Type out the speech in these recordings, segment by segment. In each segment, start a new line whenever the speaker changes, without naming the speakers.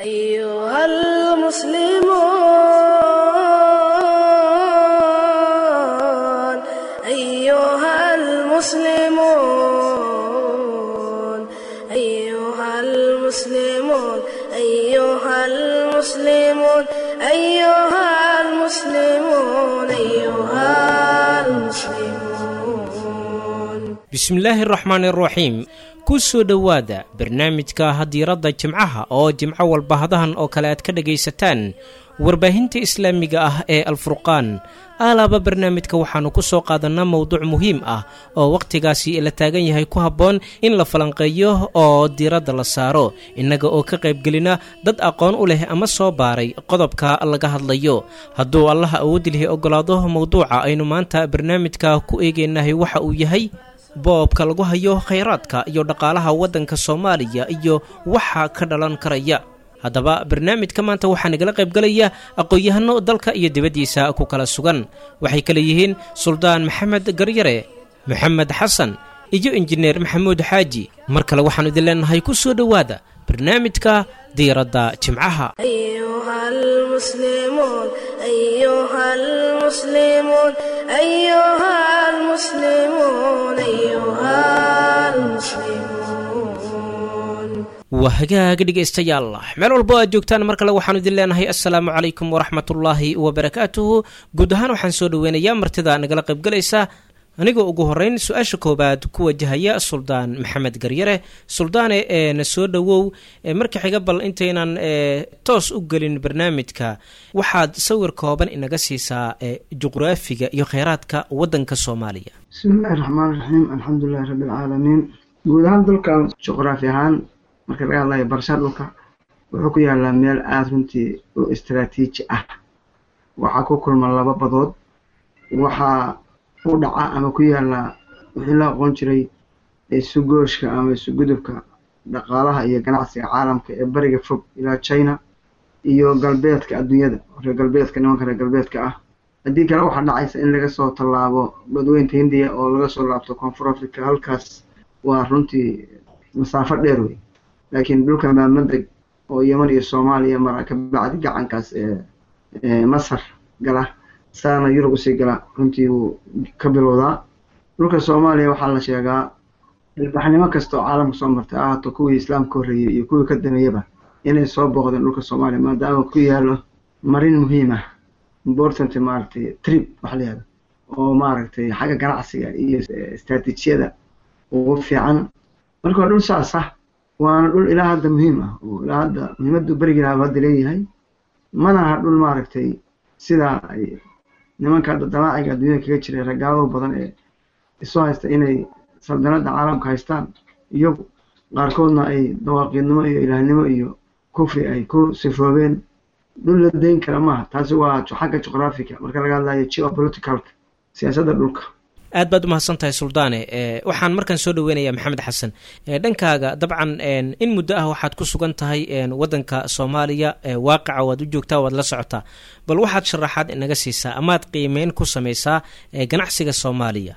أيها المسلمون أيها المسلمون أيها المسلمون أيها المسلمون أيها المسلمون أيها المسلمون
bismillaahi araxmaan iraxiim ku soo dhowaada barnaamijka hadiiradda jimcaha oo jimco walba hadahan oo kale aad ka dhagaysataan warbaahinta islaamiga ah ee alfurqaan aalaaba barnaamijka waxaannu ku soo qaadanaa mowduuc muhiim ah oo wakhtigaasi la taagan yahay ku habboon in la falanqeeyo oo diiradda la saaro innaga oo ka qaybgelina dad aqoon u leh ama soo baaray qodobka laga hadlayo hadduu allaha awoodilihi oggolaado mowduuca aynu maanta barnaamijka ku eegaynahay waxa uu yahay boobka lagu hayo khayraadka iyo dhaqaalaha waddanka soomaaliya iyo waxa ka dhalan karaya haddaba barnaamijka maanta waxaa nagala qaybgalaya aqoon-yahano dalka iyo dibaddiisa ku kala sugan waxay kale yihiin suldaan maxamed garyare maxamed xasan iyo injineer maxamuud xaaji mar kale waxaanu idin leenahay ku soo dhowaada barnaamijka diiradda jimcaha
أيها المسلمون أيها المسلمون أيها المسلمون أيها المسلمون
waa hagaag dhegaystayaal meel walbo aad joogtaan mar kale waxaanu idin leenahay assalaamu calaykum waraxmatullaahi wabarakaatuhu guud ahaan waxaan soo dhoweynayaa martida nagala qaybgalaysa anigoo ugu horeyn su-aasha koowaad ku wajahaya suldaan maxamed garyare suldaane ee na soo dhowow marka xiga bal intaynan toos u gelin barnaamijka waxaad sawir kooban inaga siisaa juqraafiga iyo kheyraadka waddanka soomaaliya
bismillahi raxmaan raxiim alxamdulilahi rabbi alcaalamiin guud ahaan dalkan juqraafi ahaan marka laga hadlayo barashada dhulka wuxuu ku yaalaa meel aada runtii u istaraatiiji ah waxaa ku kulma laba badood waxaa u dhaca ama ku yaala wixii la aqoon jiray isugooshka ama isugudubka dhaqaalaha iyo ganacsiga caalamka ee bariga fog ilaa china iyo galbeedka adduunyada reer galbeedka nimanka reer galbeedka ah haddii kale waxaa dhacaysa in laga soo tallaabo badweynta hindiya oo laga soo laabto koonfur africa halkaas waa runtii masaafo dheer wey laakiin dhulka maamandeg oo yeman iyo soomaaliya mara ka bacdi gacankaas ee masar gala saana yurub usii gala runtii wuu ka bilowdaa dhulka soomaaliya waxaa la sheegaa ilbaxnimo kasta oo caalamka soo martay ahaato kuwii islaamka horreeyey iyo kuwii ka dameeyaba inay soo booqdeen dhulka soomaaliya maadaama ku yaalo marin muhiim ah important maaragtay trip wax la yihahdo oo maaragtay xagga ganacsiga iyo istraatiijiyada ugu fiican marka waa dhul saas ah waana dhul ilaa hadda muhiim ah oo ilaa hadda muhiimaddu berigii lahaaba hadda leeyahay mana aha dhul maaragtay sidaa ay nimanka damaaciga adduunyada kaga jiray ragaalado badan ee isu haysta inay saldanada caalamka haystaan iyagu qaarkoodna ay dawaaqiidnimo iyo ilaahnimo iyo kufri ay ku sifoobeen dhul la dayn kara maaha taasi waa xagga juqraafiga marka laga hadlayo geopoliticalka siyaasadda dhulka
aad baad umahadsan tahay suldaane waxaan markaan soo dhoweynayaa maxamed xasan dhankaaga dabcan in muddo ah waxaad ku sugan tahay waddanka soomaaliya waaqica waad u joogtaa waad la socotaa bal waxaad sharaxaad inaga siisaa amaad qiimeyn ku samaysaa ganacsiga soomaaliya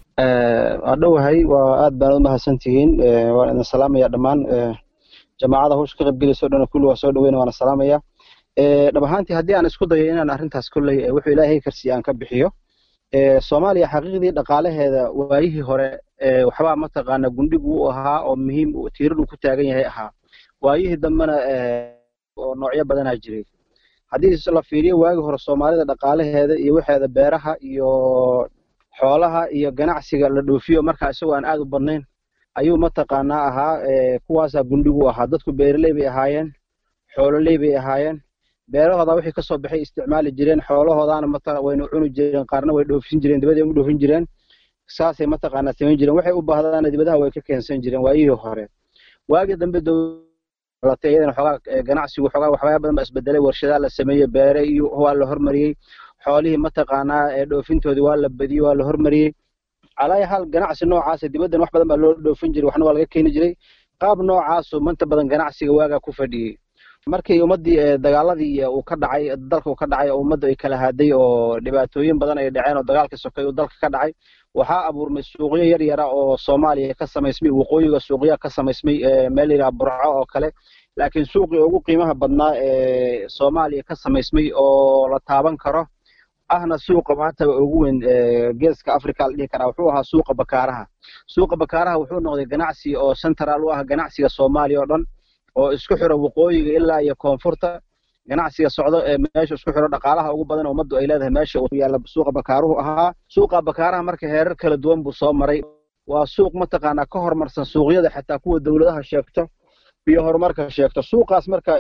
waa dhowahay waa aad baanad umahadsan tihiin waan idin salaamaya dhammaan jamaacada hawsha ka qaybgelayso dhan kulli waa soo dhoweyna waana salaamaya dhab ahaantii haddii aan isku dayo inaan arrintaas kolley wuxuu ilaahay karsiya aan ka bixiyo soomaaliya xaqiiqdii dhaqaalaheeda waayihii hore waxbaa mataqaana gundhigu u ahaa oo muhiim tiiradu ku taagan yahay ahaa waayihii dambena oo noocyo badanaa jiray haddii la fiiriyo waagii hore soomaalida dhaqaalaheeda iyo waxeeda beeraha iyo xoolaha iyo ganacsiga la dhoofiyo markaa isagoo aan aad u badnayn ayuu mataqaanaa ahaa kuwaasaa gundhigu u ahaa dadku beeraley bay ahaayeen xoololey bay ahaayeen beerahooda wixii kasoo baxay isticmaali jireen xoolahoodaana mata wayna cuni jireen qaarna way dhoofin jireen dibadii u dhoofin jireen saasay mataqaanaa samayn jireen waxay u baahdaana dibadaha way ka keensan jireen waayihii hore waagii dambe dowlatay iyadana xoogaa ganacsigu xoogaa waxyaaba badan baa isbedelay warshadaa la sameeyey beere iyo waa la hormariyey xoolihii mataqaanaa ee dhoofintoodii waa la badiyey waa la hormariyey calaa hal ganacsi noocaasa dibaddan wax badan baa loo dhoofin jiray waxna waa laga keeni jiray qaab noocaasu manta badan ganacsiga waagaa ku fadhiyey markii ummaddii dagaaladii uu ka dhacay dalka uu ka dhacay oo ummadda ay kala haaday oo dhibaatooyin badan ay dhaceen oo dagaalka sokay uu dalka ka dhacay waxaa abuurmay suuqyo yar yara oo soomaaliya ka samaysmay waqooyiga suuqya ka samaysmay meel yidhaha burco oo kale laakiin suuqii ugu qiimaha badnaa ee soomaaliya ka samaysmay oo la taaban karo ahna suuqa maanta ugu weyn geeska africa la dhihi karaa wuxuu ahaa suuqa bakaaraha suuqa bakaaraha wuxuu noqday ganacsi oo central u ah ganacsiga soomaaliya oo dhan oo isku xiro waqooyiga ilaa iyo koonfurta ganacsiga socdo ee meesha isku xiro dhaqaalaha ugu badan ummaddu ay leedahay meesha uu yaalla suuqa bakaaruhu ahaa suuqa bakaaraha marka heerar kala duwan buu soo maray waa suuq mataqaanaa ka horumarsan suuqyada xataa kuwa dowladaha sheegto iyo horumarka sheegto suuqaas marka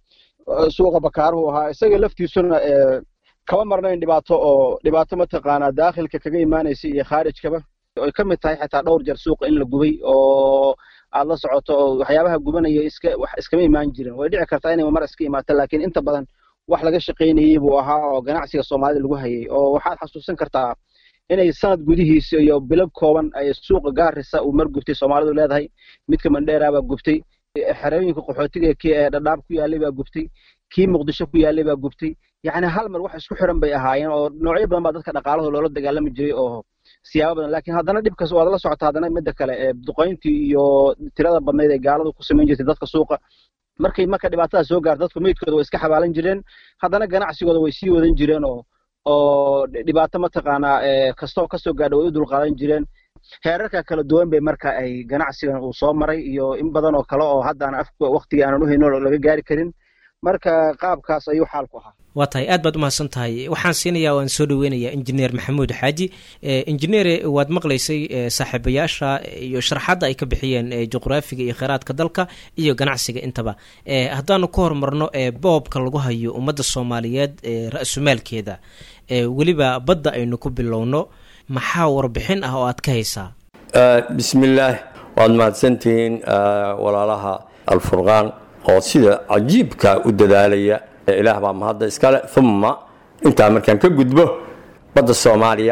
suuqa bakaaruhu ahaa isaga laftiisuna kama marnayn dhibaato oo dhibaato mataqaanaa daakhilka kaga imaanaysa iyo khaarijkaba ay ka mid tahay xataa dhowr jeer suuqa in la gubay oo aad la socoto oo waxyaabaha gubanaya iska wax iskama imaan jirin way dhici kartaa inay mar iska imaato laakiin inta badan wax laga shaqaynayey buu ahaa oo ganacsiga soomaalida lagu hayay oo waxaad xasuusan kartaa inay sanad gudihiisa iyo bilo kooban ay suuqa gaarisa uu mar gubtay soomaalidu leedahay midka mandheera baa gubtay xerooyinka qaxootiga ee dhadhaab ku yaalay baa gubtay kii muqdisho ku yaalay baa gubtay yacni hal mar wax isku xiran bay ahaayeen oo noocyo badan baa dadka dhaqaalahooda loola dagaalami jiray oo siyaabo badan laakiin haddana dhibkas waad la socota haddana midda kale ee duqayntii iyo tirada badnayd ee gaaladu ku samayn jirtay dadka suuqa markay marka dhibaatada soo gaarto dadku meydkooda way iska xabaalan jireen haddana ganacsigooda way sii wadan jireen oo oo dhibaato mataqaanaa kastoo kasoo gaadha way u dulqaadan jireen heerarka kala duwan bay marka ay ganacsigan uu soo maray iyo in badan oo kale oo hadda aan afka waqtigii aanan u hayno laga gaari karin marka qaabkaas ayuu xaalku ahaa
waa tahay aad baad umahadsan tahay waxaan siinayaa waan soo dhaweynayaa injineer maxamuud xaaji injineere waad maqlaysay saaxiibayaasha iyo sharaxadda ay ka bixiyeen juqraafiga iyo kheyraadka dalka iyo ganacsiga intaba haddaanu ka horumarno boobka lagu hayo ummadda soomaaliyeed ra-sumaalkeeda weliba badda aynu ku bilowno maxaa warbixin ah oo aad ka haysaa
bismillaah waad mahadsantihiin walaalaha alfurqaan oo sida cajiibka u dadaalaya ilaah baa mahadda iskale uma intaa markaan ka gudbo badda soomaaliya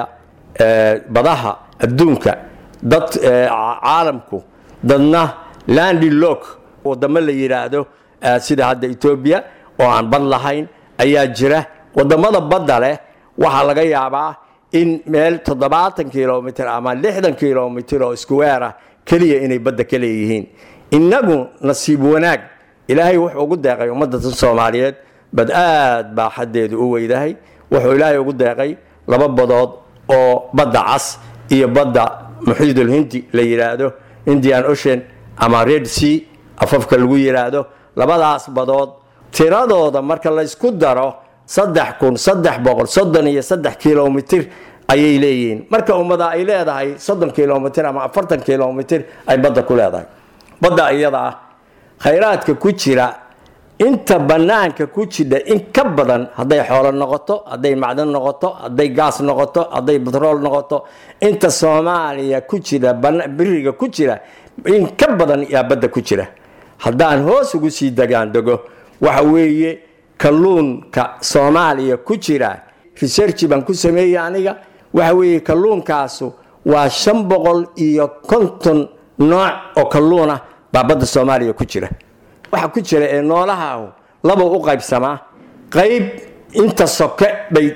badaha adduunka dad caalamku dadna landilok wadamo la yidhaahdo sida hadda etoobiya oo aan bad lahayn ayaa jira wadamada badda leh waxaa laga yaabaa in meel toddobaatan kilomitr ama lixdan kilomitr oo iskuweerah keliya inay badda ka leeyihiin innagu nasiib wanaag ilaahay wuxuu ugu deeqay ummadda soomaaliyeed bad aad baa xaddeedu u weydahay wuxuu ilaahay ugu deeqay laba badood oo badda cas iyo badda muxiidul hindi la yidhaahdo indian ocean ama red sea afafka lagu yidhaahdo labadaas badood tiradooda marka laysku daro saddex kun saddex boqol soddon iyo saddex kilomitr ayay leeyihiin marka ummada ay leedahay soddon kilomitr ama afartan kilomitr ay badda ku leedahay badda iyada ah khayraadka ku jira inta bannaanka ku jidha in ka badan hadday xoolo noqoto hadday macdan noqoto hadday gaas noqoto hadday batrool noqoto inta soomaaliya ku jira biriga ku jira in ka badan yaa badda ku jira haddaan hoos ugu sii degaan dego waxa weeye kalluunka soomaaliya ku jira researchi baan ku sameeyey aniga waxa weeye kalluunkaasu waa shan boqol iyo konton nooc oo kalluunah baa badda soomaaliya ku jira waxa ku jira ee noolahaahu laba u qaybsamaa qayb inta soke bay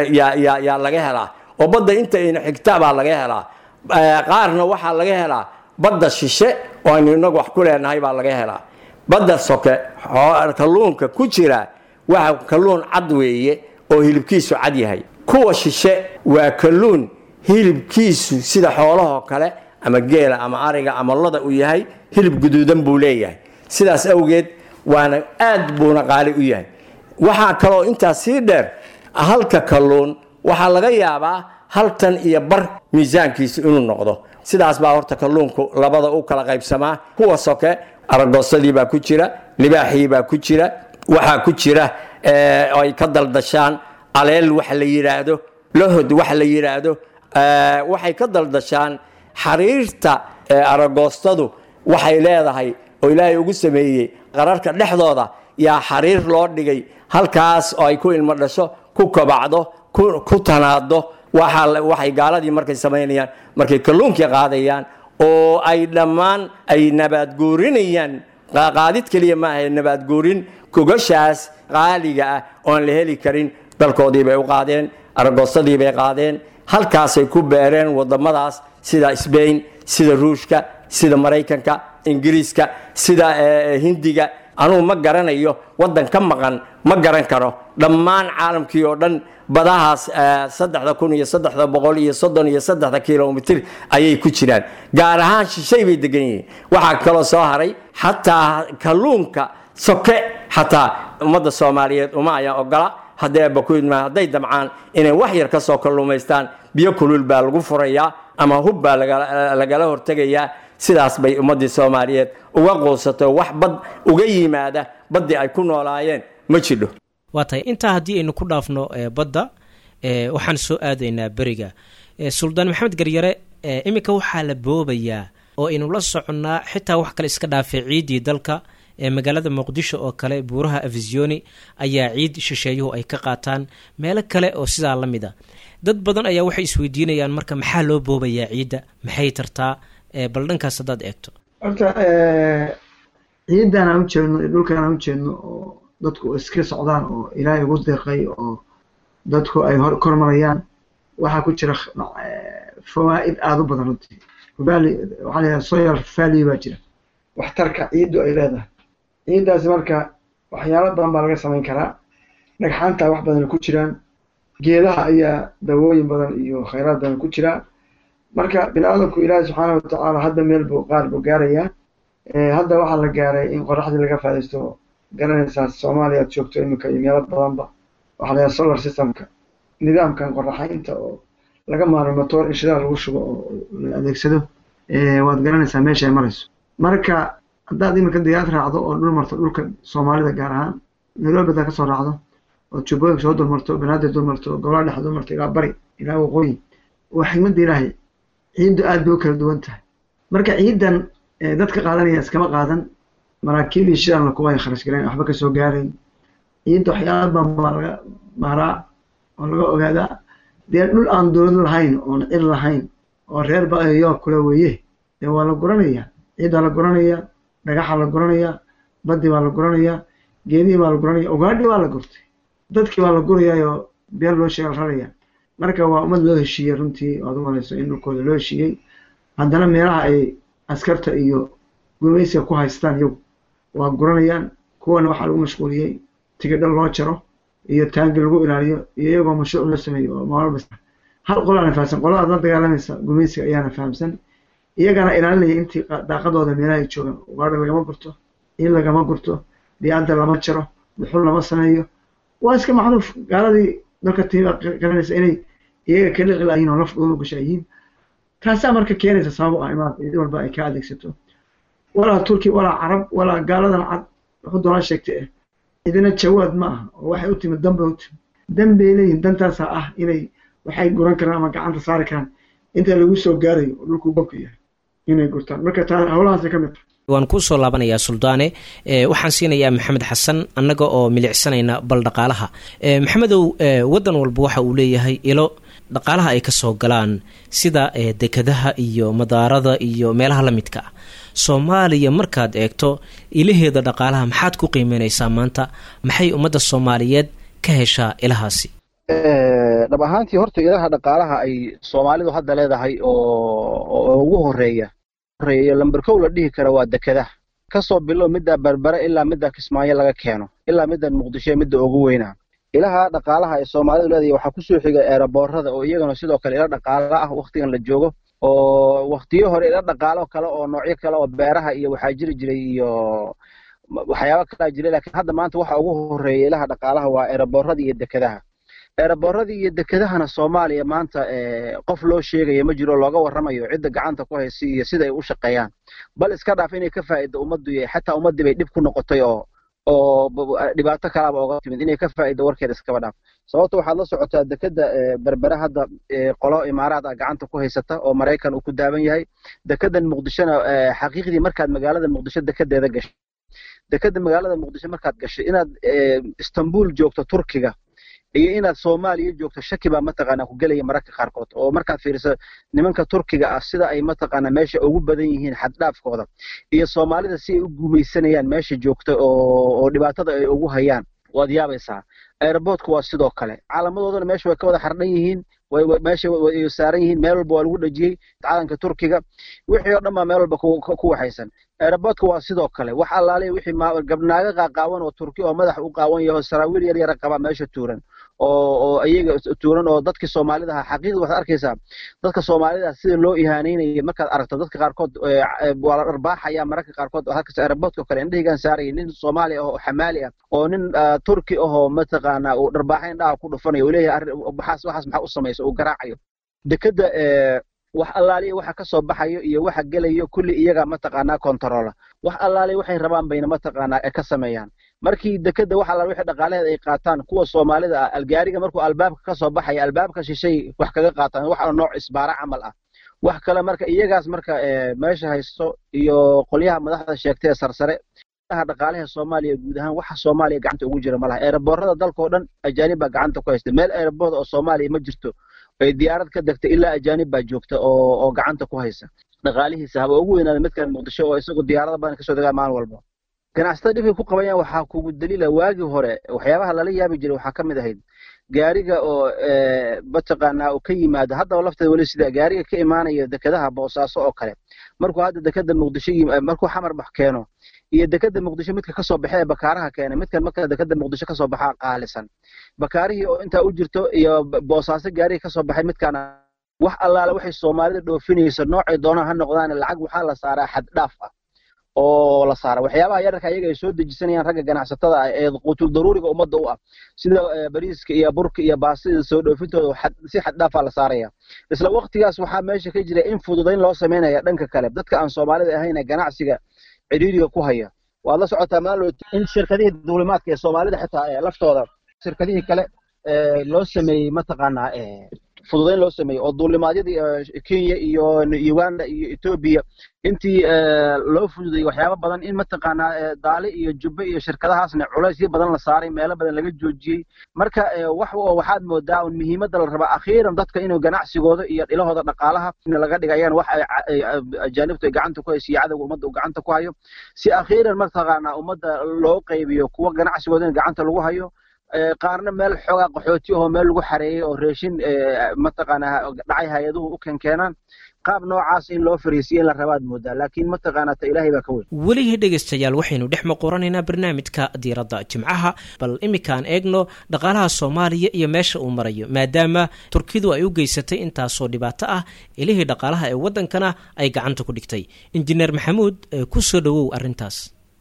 yaa laga helaa oo badda inta ayna xigta baa laga helaa qaarna waxaa laga helaa badda shishe oo aynu inagu wax ku leenahay baa laga helaa badda soke kalluunka ku jira waxa kalluun cad weeye oo hilibkiisu cad yahay kuwa shishe waa kalluun hilibkiisu sida xoolahoo kale ama geela ama ariga ama loda uu yahay hilib guduudan buu leeyahay sidaas awgeed waana aad buuna qaali u yahay waxaa kaloo intaas sii dheer halka kalluun waxaa laga yaabaa hal tan iyo bar miisaankiisu inuu noqdo sidaas baa horta kalluunku labada u kala qaybsamaa kuwa soke aragoosadii baa ku jira libaaxii baa ku jira waxaa ku jira ay ka daldashaan aleel waxa la yidhaahdo lahod waxa la yidhaahdo waxay ka daldashaan xariirta aragoostadu waxay leedahay oo ilaahay ugu sameeyey qararka dhexdooda yaa xariir loo dhigay halkaas oo ay ku ilmo dhasho ku kobacdo ku tanaado waxay gaaladii markay samaynayaan markay kalluunkii qaadayaan oo ay dhammaan ay nabaadguurinayaan qaadid keliya maaha nabaadguurin gogashaas qaaliga ah oon la heli karin dalkoodii bay u qaadeen aragoosadii bay qaadeen halkaasay ku beereen wadamadaas sida sbain sida ruushka sida maraykanka ingiriiska sida hindiga anugu ma garanayo waddan ka maqan ma garan karo dhammaan caalamkii oo dhan badahaas saddexda kun iyo saddexda boqol iyo soddon iyo saddexda kilomitir ayay ku jiraan gaar ahaan shishay bay degan yihiin waxaa kaloo soo haray xataa kalluunka soke xataa ummadda soomaaliyeed uma ayaan ogola haddii abakuidma hadday damcaan inay wax yar ka soo kalluumaystaan biyo kulul baa lagu furayaa ama hub baa lagala hortegayaa sidaas bay ummaddii soomaaliyeed uga quusato wax bad uga yimaada baddii ay ku noolaayeen ma jidho
waa tahay intaa haddii aynu ku dhaafno badda waxaan soo aadaynaa beriga suldaan maxamed garyare iminka waxaa la boobayaa oo aynu la soconnaa xitaa wax kale iska dhaafay ciiddii dalka magaalada muqdisho oo kale buuraha afisiyoni ayaa ciid shisheeyuhu ay ka qaataan meelo kale oo sidaa la mid a dad badan ayaa waxay isweydiinayaan marka maxaa loo boobayaa ciidda maxay tartaa bal dhankaas haddaad eegto
horta ciidan aan ujeedno iyo dhulkan aan ujeedno oo dadku iska socdaan oo ilaahay ugu deeqay oo dadku ay hor kormarayaan waxaa ku jira fawaa'id aada u badan runtii valley waxaa la yidhaha soil valley baa jira waxtarka ciiddu ay leedahay ciiddaasi marka waxyaalo badan baa laga samayn karaa dhagxaanta wax badan ku jiraan geedaha ayaa dawooyin badan iyo khayraad badan ku jiraa marka bini aadamku ilaahi subxaana watacaala hadda meel buu qaar buu gaarayaa hadda waxaa la gaaray in qoraxdii laga faadaysto garanaysaa soomaaliya aad joogto iminka iyo meelo badanba waxaa la yidhaha solar systemka nidaamkan qoraxaynta oo laga maarmo motor in shidaal lagu shubo oo la adeegsado waad garanaysaa meesha ay marayso marka haddaad iminka diyaarad raacdo oo dhul marto dhulka soomaalida gaar ahaan nairobi haddaad kasoo raacdo oo jubbooyinka soo dulmarto banaadir dulmarto gobolaa dhex dulmarto ilaa bari ilaa waqooyi waa xigmadda ilaahay ciiddu aad bay u kala duwan tahay marka ciiddan dadka qaadanaya iskama qaadan maraakiibii shidan kuwa ay kharash galeen waxba kasoo gaarayn ciidda waxyaala badan baa laga maaraa oo laga ogaadaa dee dhul aan dowlad lahayn oon cid lahayn oo reer ba-yo kula weeye dee waa la guranayaa ciiddaa la guranayaa dhagaxa la guranayaa baddi baa la guranayaa geedihii baa la guranaya ugaadhi baa la gurtay dadkii baa la gurayaayoo beel loo sheega la raraya marka waa ummad loo heshiiyey runtii oad u malayso in dhulkooda loo heshiiyey haddana meelaha ay askarta iyo gumaysiga ku haystaan iyagu waa guranayaan kuwana waxaa lagu mashquuliyey tigidho loo jaro iyo taangi lagu ilaaliyo iyo iyagoo mashruuc loo sameeyo oo maalba hal qolaana fahamsan qoladaad la dagaalamaysa gumaysiga ayaana fahamsan iyagana ilaalinaya intii daaqadooda meelaha ay joogaan ugaadha lagama gurto in lagama gurto diyaadda lama jaro dhuxul lama sameeyo waa iska macruuf gaaladii dalka tiiba garanaysa inay iyaga ka dhiqi layihin oo laf dhooba gasha yihiin taasaa marka keenaysa sabab u ah imaanka cid walba ay ka adeegsato walaa turki walaa carab walaa gaaladan cad wuxuu doonaa sheegtay eh idina jawaad ma aha oo waxay u timid danbay u timid dan bay leeyihin dantaasaa ah inay waxay guran karaan ama gacanta saari karaan inta lagu soo gaarayo oo dhulku bobka yahay inay gurtaan marka taa howlahaasay ka mid tahay
waan kuu soo laabanayaa suldaane waxaan siinayaa maxamed xasan annaga oo milicsanayna bal dhaqaalaha maxamedow waddan walba waxa uu leeyahay ilo dhaqaalaha ay ka soo galaan sida dekadaha iyo madaarada iyo meelaha la midka ah soomaaliya markaad eegto ilaheeda dhaqaalaha maxaad ku qiimeynaysaa maanta maxay ummadda soomaaliyeed ka heshaa ilahaasi
dhab ahaantii horta ilaha dhaqaalaha ay soomaalidu hadda leedahay oo ugu horeeya horeeya lamber kow la dhihi kara waa dekadaha kasoo bilow midda berbere ilaa midda kismaayo laga keeno ilaa middan muqdisho midda ugu weynaa ilaha dhaqaalaha ay soomaalidu leedahay waxaa kusoo xiga eeraboorada oo iyagana sidoo kale ila dhaqaala ah waktigan la joogo oo waktiyo hore ila dhaqaalo kale oo noocyo kale oo beeraha iyo waxaa jiri jiray iyo waxyaaba kalaa jiray laakiin hadda maanta waxa ugu horeeya ilaha dhaqaalaha waa eeraboorada iyo dekadaha eeraboorradii iyo dekedahana soomaaliya maanta qof loo sheegaya ma jiro looga warramayo cidda gacanta ku haysa iyo sida ay u shaqeeyaan bal iska dhaaf inay ka faa'ido ummaddu iyo xataa ummaddii bay dhib ku noqotay oo oo dhibaato kalaaba oga timid inay ka faa'ido warkeeda iskaba dhaaf sababta waxaad la socotaa dekeda berbere hadda qolo imaaraad ah gacanta ku haysata oo maraykan uu ku daaban yahay dekedan muqdishona xaqiiqdii markaad magaalada muqdisho dekedeeda gashay dekeda magaalada muqdisho markaad gashay inaad istanbul joogto turkiga iyo inaad soomaaliya joogto shaki baa mataqaanaa ku gelaya mararka qaarkood oo markaad fiiriso nimanka turkiga ah sida ay mataqaanaa meesha ugu badan yihiin xaddhaafkooda iyo soomaalida si ay u gumaysanayaan meesha joogta oo oo dhibaatada ay ugu hayaan waad yaabaysaa airboortku waa sidoo kale calaamadoodana meesha way ka wada xardhan yihiin meesha way saaran yihiin meel walba waa lagu dhejiyey calanka turkiga wixii oo dhan baa meel walba ku waxaysan aeroboortka waa sidoo kale wax allaaliya wixii gabnaaga qaaqaawan oo turki oo madax u qaawan yaho saraawiil yar yara qaba meesha tuuran oo oo iyaga tuuran oo dadkii soomaalida ahaa xaqiiqda waxaad arkaysaa dadka soomaalida sida loo ihaanaynaya markaad aragto dadka qaarkood waa la dharbaaxaya mararka qaarkood halkas aeroboortka kale indhahaygaan saaraya nin soomaali ah oo xamaali ah oo nin turki ahoo mataqaanaa uu dharbaaxa indhaha ku dhufanayo uu leeyahay waxaas waxaas maxaa u samaysa uu garaacayo dekeda wax allaaliya waxa ka soo baxayo iyo waxa gelayo kulli iyaga mataqaanaa kontarola wax allaaliya waxay rabaan bayna mataqaanaa ka sameeyaan markii dekeda wax allaaliya wixii dhaqaalaheeda ay qaataan kuwa soomaalida ah algaariga markuu albaabka ka soo baxaya albaabka shishay wax kaga qaataan wax nooc isbaara camal ah wax kale marka iyagaas marka meesha haysto iyo qolyaha madaxda sheegtay ee sarsare dhaqaalaha soomaaliya guud ahaan waxa soomaaliya gacanta ugu jira malaha eeraboorada dalkao dhan ajaanib baa gacanta ku haysta meel eeraboord oo soomaaliya ma jirto ay diyaarad ka degtay ilaa ajaanib baa joogta oo oo gacanta ku haysa dhaqaalihiisa haba ugu weynaada midkan muqdisho oo isagu diyaarada badan kasoo degaa maalin walba ganacsatada dhibkay ku qabayaan waxaa kugu daliila waagii hore waxyaabaha lala yaabi jiray waxaa ka mid ahayd gaariga oo mataqaanaa uu ka yimaado haddaba lafteeda weli sida gaariga ka imaanaya dekedaha boosaaso oo kale markuu hadda dekeda muqdisho markuu xamar bax keeno iyo dekeda muqdisho midka kasoo baxa ee bakaaraha keenay midkan marka dekeda muqdisho kasoo baxaa qaalisan bakaarihii oo intaa u jirto iyo boosaaso gaarigii kasoo baxay midkaana wax allaale waxay soomaalida dhoofinaysa noocay doonaan ha noqdaan lacag waxaa la saaraa xad dhaaf ah oo la saara waxyaabaha yararka iyaga ay soo dejisanayaan ragga ganacsatada ah ee qutul daruuriga ummadda u ah sida bariiska iyo burka iyo baasida soo dhoofintooda si xad dhaafaa la saaraya isla waqtigaas waxaa meesha ka jira in fududayn loo samaynaya dhanka kale dadka aan soomaalida ahayn ee ganacsiga cidhiiriga ku haya waad la socotaa maalin in shirkadihii duulimaadka ee soomaalida xitaa laftooda shirkadihii kale loo sameeyey mataqaanaa fududayn loo sameeyey oo duulimaadyadii kenya iyo uganda iyo etoobiya intii loo fududayey waxyaaba badan in mataqaanaa daale iyo jubbe iyo shirkadahaasna culaysyo badan la saaray meelo badan laga joojiyey marka wax waxaad moodaa un muhiimadda la rabaa akhiiran dadka inuu ganacsigooda iyo dhilahooda dhaqaalaha laga dhigayaan wax ajaanibtu ay gacanta ku hayso iyo cadowga ummadda uu gacanta ku hayo si akhiiran mataqaanaa ummadda loo qaybiyo kuwa ganacsigooda in gacanta lagu hayo qaarna meel xoogaa qaxooti ahoo meel lagu xareeyey oo reeshin mataqaanaa dhacay hay-aduhu u keenkeenaan qaab noocaas in loo fariisiyo in la rabaad moodaa laakiin mataqaanaa ta ilaahay baa ka weyn
welihii dhegaystayaal waxaynu dhex maqoranaynaa barnaamijka diiradda jimcaha bal iminkaan eegno dhaqaalaha soomaaliya iyo meesha uu marayo maadaama turkidu ay u geysatay intaasoo dhibaato ah ilihii dhaqaalaha ee waddankana ay gacanta ku dhigtay injineer maxamuud ku soo dhowow arrintaas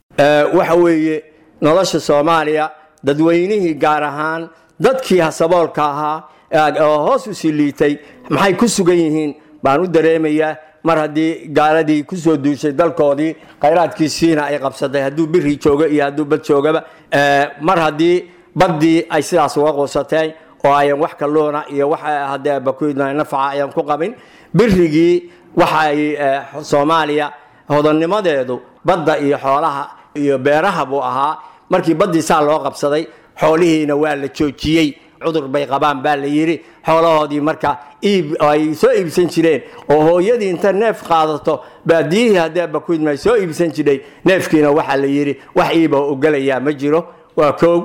waxa weeye nolosha soomaaliya dadweynihii gaar ahaan dadkii saboolka ahaa oo hoos u sii liitay maxay ku sugan yihiin baan u dareemayaa mar haddii gaaladii ku soo duushay dalkoodii khayraadkiisiina ay qabsatay hadduu biri joogo iyo hadduu bad joogaba mar haddii baddii ay sidaas uga quusateen oo ayan wax kalluuna iyo wax haddee bakuydna nafaca ayan ku qabin birigii waxa ay soomaaliya hodannimadeedu badda iyo xoolaha iyo beeraha buu ahaa markii baddii saa loo qabsaday xoolihiina waa la joojiyey cudur bay qabaan baa la yidhi xoolahoodii marka iib ay soo iibsan jireen oo hooyadii inta neef qaadato baadiyihii haddee bakuydma ay soo iibsan jiray neefkiina waxaa la yidhi wax iiba ogolayaa ma jiro waa koog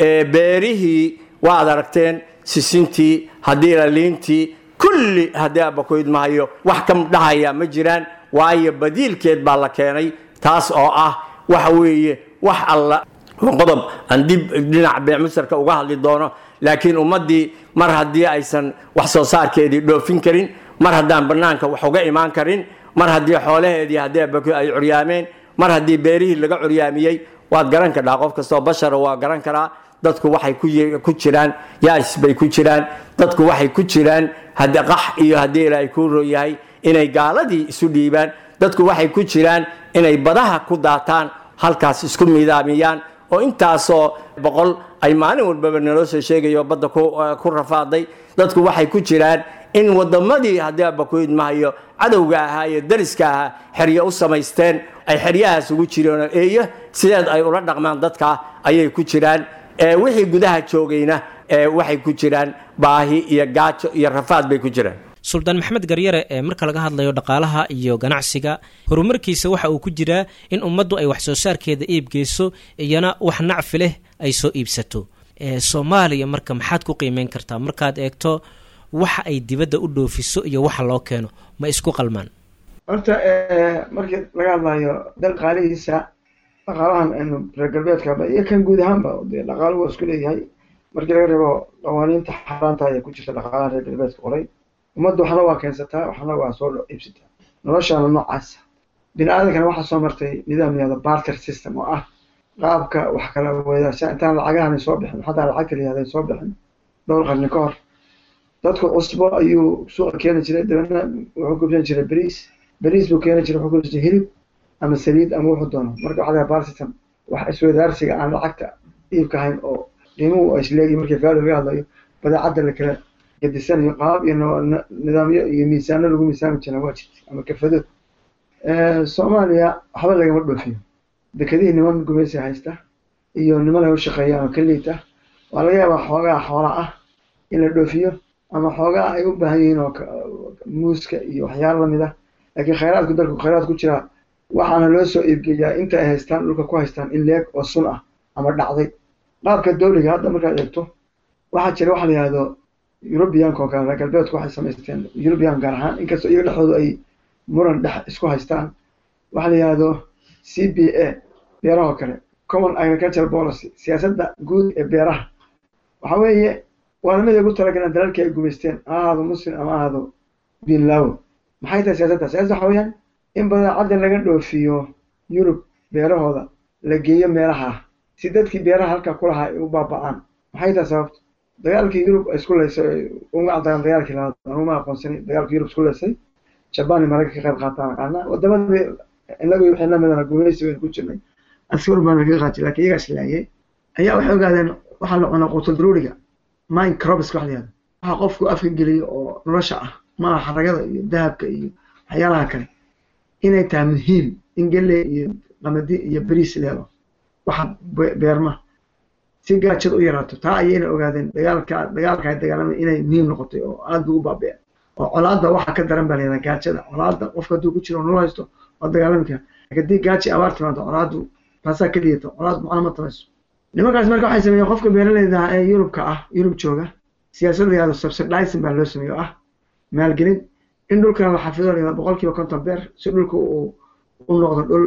beerihii waad aragteen sisintii haddii laliintii kulli haddee bakuydmahayo wax ka dhahaya ma jiraan waayo badiilkeed baa la keenay taas oo ah waxa weeye wax alla qodob aan dib dhinaca beemusarka uga hadli doono laakiin ummaddii mar haddii aysan wax soo saarkeedii dhoofin karin mar haddaan bannaanka wax uga imaan karin mar haddii xoolaheedii haddii ay curyaameen mar haddii beerihii laga curyaamiyey waad garan kadhaa qof kastoo bashara waa garan karaa dadku waxay ku jiraan yaas bay ku jiraan dadku waxay ku jiraan qax iyo haddii ilaahay kuu rooyahay inay gaaladii isu dhiibaan dadku waxay ku jiraan inay badaha ku daataan halkaas isku midaamiyaan oo intaasoo boqol ay maalin walbaba naloo soo sheegayo badda ku rafaaday dadku waxay ku jiraan in wadamadii haddii abakuidmahayo cadowga ahaa iyo dariska ahaa xeryo u samaysteen ay xeryahaas ugu jireen eeyo sideed ay ula dhaqmaan dadka ayay ku jiraan wixii gudaha joogayna waxay ku jiraan baahi iyo gaajo iyo rafaad bay ku jiraan
suldaan maxamed garyare ee marka laga hadlayo dhaqaalaha iyo ganacsiga horumarkiisa waxa uu ku jiraa in ummaddu ay wax soo saarkeeda iibgeyso iyana wax nacfi leh ay soo iibsato soomaaliya marka maxaad ku qiimeyn kartaa markaad eegto waxa ay dibadda u dhoofiso iyo waxa loo keeno ma isku qalmaan
horta markii laga hadlayo dal qaalihiisa dhaqaalahan aynu reer galbeedkaba iyo kan guud ahaanba dee dhaqaalu waa isku leeyahay markii laga reebo qawaaniinta xaaraanta ee ku jirta dhaqaalaha reer galbeedka qoray ummadda waxna waa keensataa waxna waa soo iibsataa noloshaana noocaasa bini aadankana waxaa soo martay nidaam yahdo barter system oo ah qaabka wax kala weedaasha intaan lacagahan soo bixin xataa lacagta la yahda soo bixin dhowr qarni ka hor dadku cusbo ayuu suuqa keeni jiray dabeedna wuxuu kubsan jiray beriis beriis buu keeni jiray wuxuu kubsan jiray hilib ama saliid ama wuxuu doono marka waxaa laga barter system wax isweydaarsiga aan lacagta iibka ahayn oo qiimuhu ay isleegihin markii faali laga hadlayo badeecadda la kala gedisanayo qaab iyo nidaamyo iyo miisaano lagu miisaami jira waa jirta ama kafadood soomaaliya waxba lagama dhoofiyo dekedihii niman gumaysi haysta iyo niman ay u shaqeeyaan oo ka liita waa laga yaabaa xoogaa xoola ah in la dhoofiyo ama xoogaa ay u baahan yihiin oo muuska iyo waxyaalo lamid ah laakiin khayraadku dalku khayraad ku jiraa waxaana loo soo iibgeeyaa inta ay haystaan dhulka ku haystaan in leeg oo sun ah ama dhacday qaabka dawliga hadda markaad eegto waxaa jira waxa la yihahdo eurubiyanka oo kale reer galbeedku waxay samaysteen eurubiyan gaar ahaan inkastoo iyaga dhexdooda ay muran dhex isku haystaan waxa la yihahdo c b a beerahoo kale common agricultural policy siyaasadda guud ee beeraha waxa weeye waa lamid ay ugu talagaleen dalalkii ay gumaysteen ha ahaado muslim ama ahaado binlawo maxay tahay siyaasadda siyasada waxa weeyaan in badeecadda laga dhoofiyo yurub beerahooda la geeyo meelaha si dadkii beeraha halka ku lahaa ay u baaba'aan maxay tahay sababta dagaalkii yurub ay isku leysay uma cadaan dagaalkii labaad anuma aqoonsanay dagaalkii yurub isku leysay jabaan iyo maraykan ka qayb qaataan aqaana wadamadii inagu wixii lamidana gumaysi waynu ku jirnay askar baan kaga qaati laakiin iyagaa islaayay ayaa waxay ogaadeen waxaa la cunaa quutul daruuriga mind crobiska wax la yihahdo waxa qofku afka geliyo oo nolosha ah maaha xaragada iyo dahabka iyo waxyaalaha kale inay tahay muhiim in galley iyo qamadi iyo beriis leelo waxa beerma si gaajada u yaraato taa ayayna ogaadeen dagaalka dagaalka ay dagaalamay inay muhiim noqotay oo aad buu u baabeen oo colaadda waxa ka daran baa layihahdaa gaajada colaadda qofka hadduu ku jiro oo nolol haysto waa dagaalami kara laakiin haddii gaaji abaar timaado colaaddu taasaa ka liyato colaad macno ma tamayso nimankaas marka waxay sameeyeen qofka beeraleyda ee yurubka ah yurub jooga siyaasad la yihahdo subsidizing baa loo sameeye oo ah maalgelin in dhulkan la xafido la yihahdo boqol kiiba konton beer si dhulka uu u noqdo dhul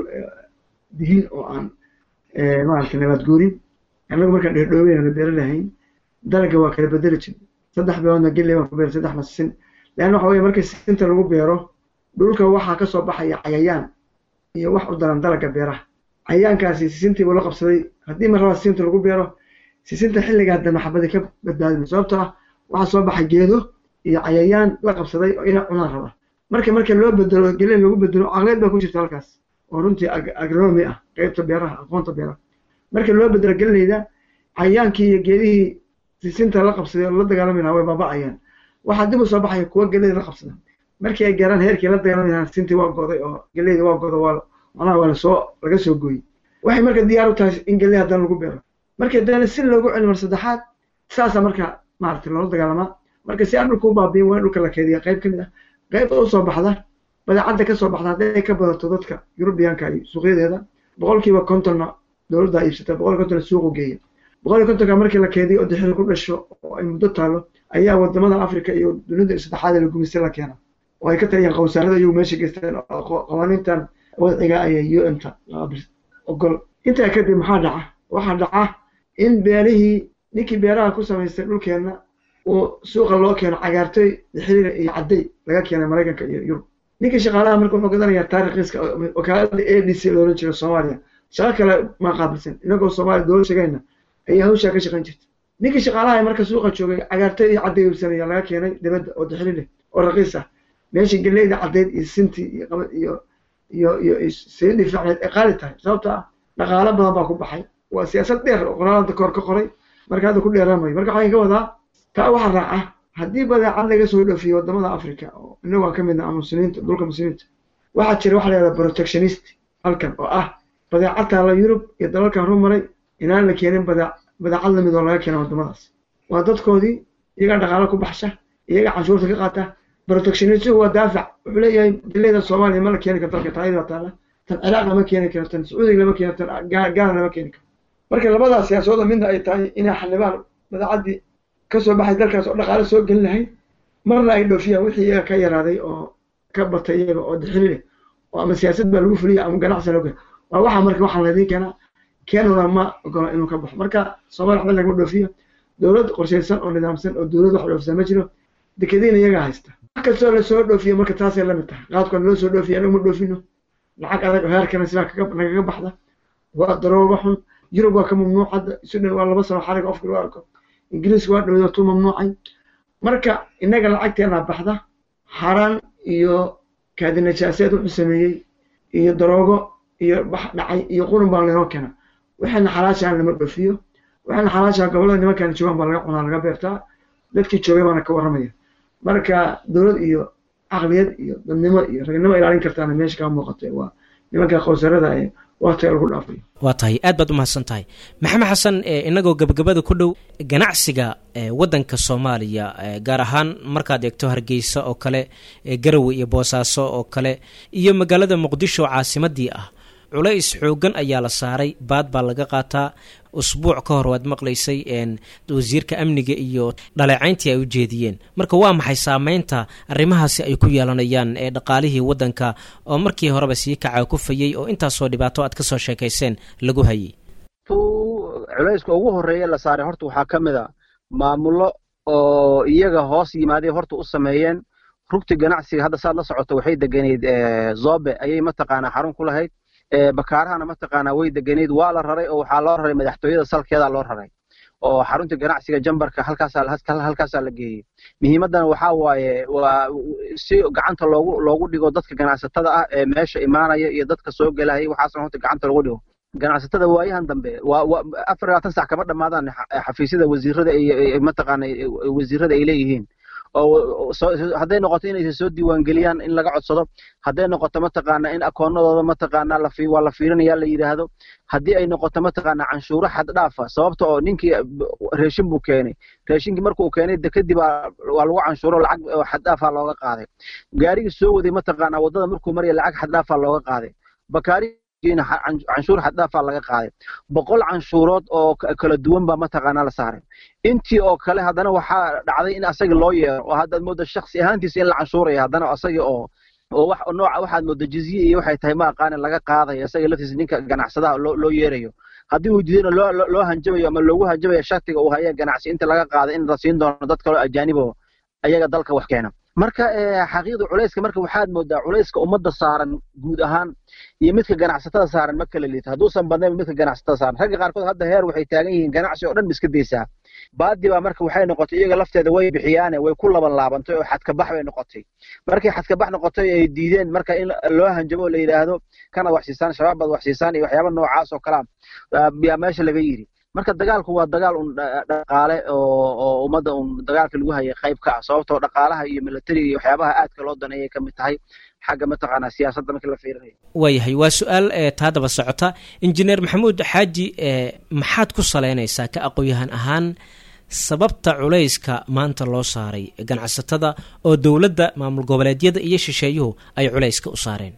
dihin oo aan maaragtay nabaad guurin annagu markaan dheerdhoobeyana beero lahayn dalagga waa kala bedeli jir saddex beeroodna gelley baan ku beer saddexna sin leanna waxa weye markii sinta lagu beero dhulka waxaa kasoo baxaya cayayaan iyo wax u daran dalagga beeraha cayayaankaasi sisintii buu la qabsaday haddii mar raba sisinta lagu beero sisinta xilligaa dambe xabadi ka badbaadin sababtoo ah waxaa soo baxay geedo iyo cayayaan la qabsaday oo inay cunaan raba marka marka loo bedelo gelley lagu bedelo caqleed baa ku jirta halkaas oo runtii agronomy ah qeybta beeraha aqoonta beeraha marka loo bedelo gelleyda cayayaankii iyo geedihii sisinta la qabsaday oo la dagaalami lahaa way baaba'ayaan waxaa dib u soo baxaya kuwa gelleyda la qabsada markii ay gaaraan heerkii la dagaalami lahaa sisintii waa goday oo gelleyda waa godo waa macnaha waa lasoo laga soo gooyey waxay marka diyaar u tahay in gelley haddana lagu beero markii haddana si loogu celi mar saddexaad saasaa marka maaragtay loola dagaalamaa marka si aan dhulka u baabiin waa in dhulka la keydiya qayb ka mid ah qayb u soo baxda badeecadda ka soo baxda hadday ka badato dadka yurubiyaanka iyo suuqyadeeda boqolkiiba kontonna dowladda iibsata boqol kontonna suuqu geeya boqol iyo kontonka markii la keediyo oo dixil ku dhasho oo ay muddo taalo ayaa wadamada africa iyo dunida saddexaad ee la gumaystay la keena oo ay ka taliyaan qawsaarada iyagu meesha geysteen qawaaniintan wadciga ayay u mta ogol intaa kadib maxaa dhaca waxaa dhaca in beerihii ninkii beeraha ku samaystay dhulkeenna uu suuqa loo keeno cagaartoy dixiliga iyo cadday laga keenay maraykanka iyo yurub ninkii shaqaalaha marka wuxuu gadanayaa taariikhiiska wakaalada a d c loolan jiro soomaaliya shaqo kale maa qaabilsan inagoo soomaaliya dowlad shaqayna ayaa hawshaa ka shaqayn jirta ninkii shaqaalaha marka suuqa joogay cagaartoy iyo cadday iibsanaya laga keenay dibadda oo dixili leh oo raqiis ah meeshii galleyda caddeyd iyo sintii iyo qabad iyo iyo iyo sayidii fiicneed ay qaali tahay sababto ah dhaqaalo badan baa ku baxay waa siyaasad dheer oo qoraalada koor ka qoray marka hadda ku dheeraamayo marka waxaan ka wadaa taa waxaa raaca haddii badeecad laga soo dhoofiyo wadamada africa oo inagu aan ka midna ama muslimiinta dhulka muslimiinta waxaa jira waxa la yihahda protectionist halkan oo ah badeecad taala yurub iyo dalalkan horumaray inaan la keenin badeec badeecad lamid oo laga keena wadamadaas waa dadkoodii iyagaa dhaqaalo ku baxsha iyagaa canshuurta ka qaata protectionistgu waa daafac wuxuu leeyahay dileyda soomaaliya ma la keeni karo dalka taayada baa taala tan ciraaq lama keeni karo tan sacuudiga lama keeni tan gaana lama keeni karo marka labadaas siyaasooda midna ay tahay inay xanibaan badeecadii kasoo baxay dalkaas oo dhaqaale soo gelin lahayd marna ay dhoofiyaan wixii iyaga ka yaraaday oo ka batay iyaga oo dixili leh oo ama siyaasad baa lagu fuliya ama ganacsi loo keena waa waxa marka waxaan laydin keenaa keenuna ma ogola inuu ka baxo marka soomaaliya waxba lagama dhoofiyo dowlad qorshaysan oo nidaamsan oo dowlad wax dhoofisa ma jiro dekadiina iyagaa haysta wax kastoo lasoo dhoofiyo marka taasay la mid tahay qaadkoona loo soo dhoofiyo anagu ma dhoofino lacag adag oo heerkana sidaa nagaga baxda waa darooga xun yurub waa ka mamnuuc hadda sudan waa laba sano xariga qofka loo arko ingiriiska waa dhowdatuu mamnuucay marka innaga lacagteena baxda xaaraan iyo kaadinajaaseed wuxuu sameeyey iyo daroogo iyo bax dhacay iyo qurun baa laynoo keena waxayna xalaashaan lama dhoofiyo waxayna xalaashaan gobollada nimankan joogaan baa laga cunaa laga beertaa dadkii joogay baana ka warramaya marka dowlad iyo caqliyad iyo dadnimo iyo ragnimo ilaalin kartaana meesha kaa muuqatay waa nimanka qowsarada ee waqtiga lagu dhaafayo
waa tahay aad baad u mahadsan tahay maxamed xasan inagoo gabagabada ku dhow ganacsiga waddanka soomaaliya gaar ahaan markaad eegto hargeysa oo kale garowe iyo boosaaso oo kale iyo magaalada muqdisho caasimadii ah culays xoogan ayaa la saaray baad baa laga qaataa usbuuc ka hor waad maqlaysay wasiirka amniga iyo dhaleecayntii ay u jeediyeen marka waa maxay saameynta arrimahaasi ay ku yeelanayaan ee dhaqaalihii waddanka oo markii horeba sii kaca kufayey oo intaasoo dhibaato aad kasoo sheekayseen lagu hayay
culayska ugu horeeya la saaray horta waxaa ka mid a maamullo oo iyaga hoos yimaaday horta u sameeyeen rugti ganacsiga hadda saad la socoto waxay deganeyd zobe ayay mataqaanaa xarun ku lahayd bakaarahana mataqaanaa way deganeyd waa la raray oo waxaa loo raray madaxtooyada salkeeda loo raray oo xarunta ganacsiga jambarka halkaasaa la geeyey muhiimaddana waxaa waaye waa si gacanta loogu loogu dhigo dadka ganacsatada ah ee meesha imaanaya iyo dadka soo gelaya waxaasna horta gacanta loogu dhigo ganacsatada waayahan dambe waa afar labaatan sac kama dhammaadaan xafiisyada wasiirada iyo mataqaana wasiirada ay leeyihiin oo hadday noqoto inaysa soo diiwaangeliyaan in laga codsado hadday noqoto mataqaana in akoonadooda mataqaana waa la fiirinaya la yidhaahdo haddii ay noqoto mataqaana canshuuro xad dhaafa sababta oo ninkii reeshin buu keenay reeshinkii markuu keenay kadib waa lagu canshuuro lacag xad dhaafaa looga qaaday gaarigii soo waday mataqaana waddada markuu maraya lacag xad dhaafaa looga qaaday bakaari canshuur xaddhaafaa laga qaaday boqol canshuurood oo kala duwan baa mataqaanaa la saaray intii oo kale haddana waxaa dhacday in asaga loo yeero oo haddaad moodo shaksi ahaantiisa in la canshuuraya haddana asaga oo oo wax nooca waxaad moodo jizye iyo waxay tahay ma aqaanin laga qaadayo asaga laftiisa ninka ganacsadaha loo loo yeerayo haddii uu diidana loo loo hanjabayo ama loogu hanjabayo shaktiga uu haya ganacsi inta laga qaada in la siin doono dad kaloo ajaanib oo ayaga dalka wax keena marka xaqiiqda culayska marka waxaad moodaa culayska ummadda saaran guud ahaan iyo midka ganacsatada saaran ma kala liito hadduusan badnayn midka ganacsatada saaran ragga qaarkood hadda heer waxay taagan yihiin ganacsi oo dhan iska daysaa baadi baa marka waxay noqotay iyaga lafteeda way bixiyaane way ku laban laabantay oo xadkabax bay noqotay markay xadkabax noqotay ay diideen marka in loo hanjabo oo la yidhaahdo kanaad wax siisaan shabaab baad wax siisaan iyo waxyaaba noocaas oo kalea yaa meesha laga yidhi marka dagaalku waa dagaal un dhaqaale oo ummadda un dagaalka lagu hayay qayb ka ah sababtoo dhaqaalaha iyo militariga iyo waxyaabaha aadka loo daneeyay ka mid tahay xagga mataqaanaa siyaasadda markii la fiirinayo
waayahay waa su-aal taa daba socota injineer maxamuud xaaji maxaad ku salaynaysaa ka aqoon-yahan ahaan sababta culayska maanta loo saaray ganacsatada oo dowladda maamul goboleedyada iyo shisheeyuhu ay culayska u saareen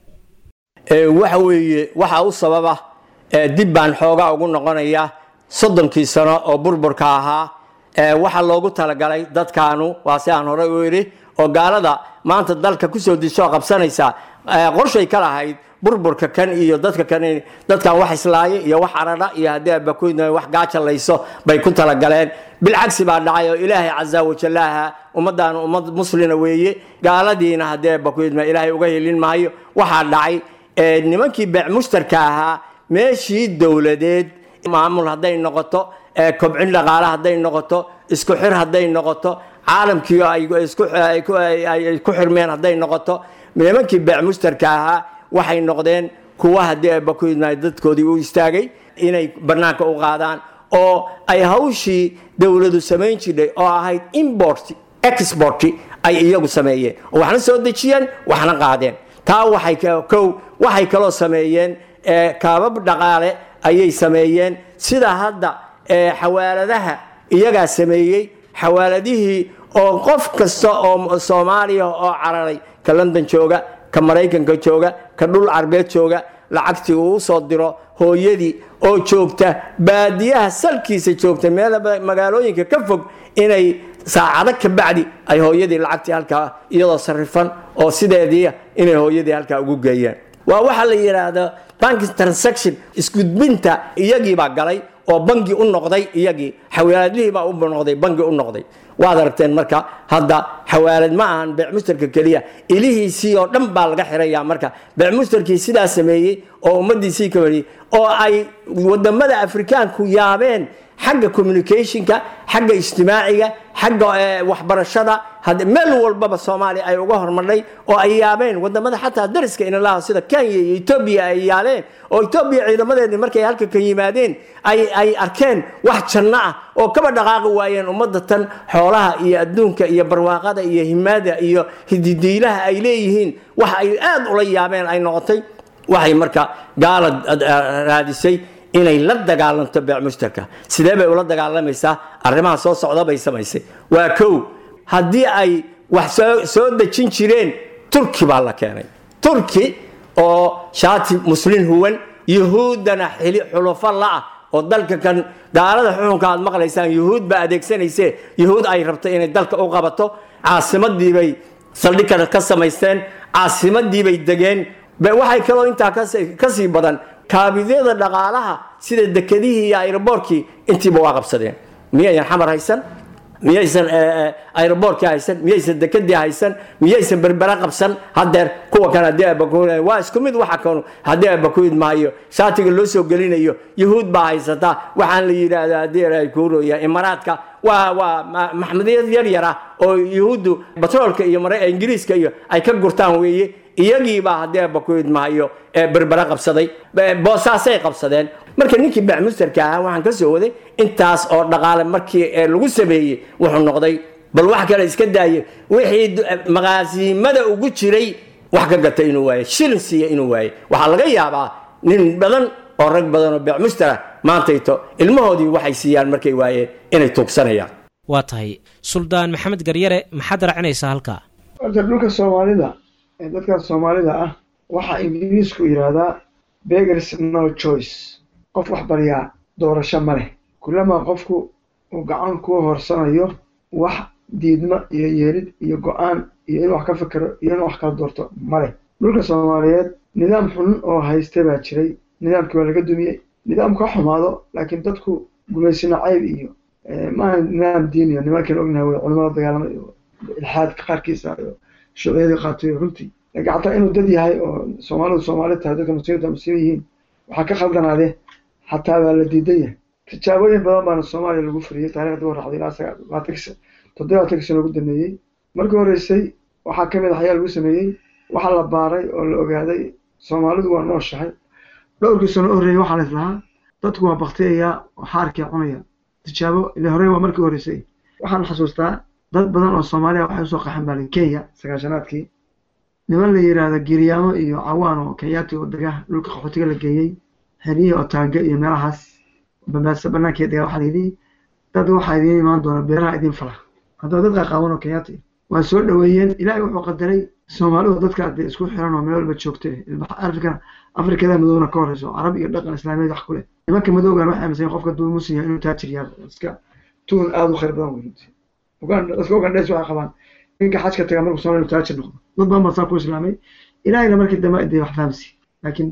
waxa weeye waxa u sababa dib baan xoogaa ugu noqonaya soddonkii sano oo burburka ahaa waxaa loogu talagalay dadkaanu waa si aan horey u idhi oo gaalada maanta dalka kusoo disoo qabsanaysa qorshay ka lahayd burburka kan iyo dadka kan dadkan wax islaaya iyo wax aradha iyo haddii abakoydna wax gaajalayso bay ku talagaleen bilcagsi baa dhacay oo ilaahay casa wajallaaha ummaddaanu ummad muslina weeye gaaladiina haddii abakoydna ilaahay uga helin maayo waxaa dhacay nimankii beec mushtarka ahaa meeshii dowladeed maamul hadday noqoto kobcin dhaqaale hadday noqoto isku xir hadday noqoto caalamkii ay ku xirmeen hadday noqoto nimankii beec mushtarka ahaa waxay noqdeen kuwa haddii abakoydna dadkoodii u istaagay inay bannaanka u qaadaan oo ay hawshii dowladu samayn jirdhay oo ahayd import export ay iyagu sameeyeen oo waxna soo dejiyeen waxna qaadeen taa waxay kow waxay kaloo sameeyeen kaabab dhaqaale ayay sameeyeen sida hadda xawaaladaha iyagaa sameeyey xawaaladihii oo qof kasta oo soomaaliya oo cararay ka london jooga ka maraykanka jooga ka dhul carbeed jooga lacagtii uu soo diro hooyadii oo joogta baadiyaha salkiisa joogta meel magaalooyinka ka fog inay saacado ka bacdi ay hooyadii lacagtii halkaa iyadoo sarifan oo sideedii inay hooyadii halkaa ugu geeyeen waa waxaa la yidhaahda bank transaction isgudbinta iyagiibaa galay oo bangi u noqday iyagii xawaaladlihiibaa u noqday bangi u noqday waad aragteen marka hadda xawaalad ma ahan beecmustarka keliya ilihiisii oo dhan baa laga xiraya marka beecmustarkii sidaa sameeyey oo ummadiisii ka wariyey oo ay wadamada afrikaanku yaabeen xagga communicationka xagga ijtimaaciga xagga waxbarashada meel walbaba soomaaliya ay uga hormarnay oo ay yaabeen wadamada xataa dariska inalaha sida kenya iyo etoobiya ay yaaleen oo etoobiya ciidamadeedii markay halka ka yimaadeen ay arkeen wax janno ah oo kaba dhaqaaqi waayeen ummadda tan xoolaha iyo adduunka iyo barwaaqada iyo himaada iyo hididiilaha ay leeyihiin wax ay aad ula yaabeen ay noqotay waxay marka gaala raadisay inay la dagaalanto beec mushtarka sidee bay ula dagaalamaysaa arrimaha soo socda bay samaysay waa kow haddii ay wax soo dejin jireen turki baa la keenay turki oo shaati muslin huwan yuhuuddana xili xulufo la'ah oo dalka kan gaalada xukunka aad maqlaysaan yuhuud baa adeegsanayse yuhuud ay rabto inay dalka u qabato caasimadiibay saldhig ka samaysteen caasimadiibay degeen waxay kaloo intaa kasii badan kaabidyada dhaqaalaha sida dekedihii iyo aeroboorkii intiiba waa qabsadeen miyaysan xamar haysan miyaysan aeroboorkii haysan miyaysan dekedii haysan miyaysan berbera qabsan hadeer kuwa kan haddii abakuud waa isku mid waxa kanu haddii abakuid maayo shaatiga loo soo gelinayo yuhuud baa haysataa waxaan la yidhaahdaa haddii ay kuurooya imaraadka waa waa maxmediyad yar yar ah oo yuhuuddu batroolka iyo ingiriiska iyo ay ka gurtaan weeye iyagiibaa haddii abakuid maayo berbera qabsaday boosaasay qabsadeen marka ninkii bacmusterka ahaa waxaan ka soo waday intaas oo dhaqaale markii lagu sameeyey wuxuu noqday bal wax kale iska daaye wixii maqaasimada ugu jiray wax ka gata inuu waaye shilin siiya inuu waaye waxaa laga yaabaa nin badan oo rag badan oo beecmustera maantayto ilmahoodii waxay siiyaan markay waayeen inay tuugsanayaan
waa tahay suldaan maxamed garyare maxaad raacinaysaa halkaa
horta dhulka soomaalida ee dadka soomaalida ah waxaa ingiriisku yidhaahdaa begers no choice qof wax baryaa doorasho ma leh kullamaa qofku uu gacan ku horsanayo wax diidma iyo yeelid iyo go-aan iyo inuu wax ka fikero iyo inuu wax kala doorto ma leh dhulka soomaaliyeed nidaam xun oo haysta baa jiray nidaamkii waa laga dumiyey nidaamku ha xumaado laakiin dadku gumaysina cayb iyo maaha nidaam diiniyo nimankan ognahay way culimada dagaalama iyo ilxaadka qaarkiisa iyo shuuciyadii qaatay runtii laakiin xataa inuu dad yahay oo soomaalidu soomaali tahay dadka muslimiinta muslimiin yihiin waxaa ka khaldanaade xataa waa la diidan yahay tijaabooyin badan baana soomaaliya lagu furiyey taarikhda u raxday ilaa toddobaatankii sano ugu dameeyey markii horeysay waxaa ka mid ah ayaa lagu sameeyey waxaa la baaray oo la ogaaday soomaalidu waa nooshahay dhowrkii sano horreeyey waxaa la islahaa dadku waa baktiyayaa oo xaarkii cunaya tijaabo ile horey waa markii horeysay waxaan xasuustaa dad badan oo soomaaliya waxay usoo qaxan baalin kenya sagaashanaadkii niman la yidhaahdo giryaamo iyo cawaan oo kenyaati oo dega dhulka qaxootiga la geeyey xeriyihii otaange iyo meelahaas bambaasa banaanka dega waxaa layidhi dad waxaa idiin imaan doona beeraha idiin fala haddaba dad qaqaaban oo kenyaati waa soo dhoweeyeen ilaahay wuxuu qadaray soomaalidu dadka dee isku xiran oo meel walba joogta afrika afrikada madowna ka horeyso carab iyo dhaqan islaamiyeed wax ku leh nimanka madowgan waxay aaminsan qofka duu muslim yahay inuu taajir yahay iska tuun aada u khayr badan wey runtii uganda dadka ugandhees waxay qabaan ninka xajka taga markuu soomaaliya inuu taajir noqdo dad badan baa saa ku islaamay ilaahayna markii dambe dee wax fahamsi laakiin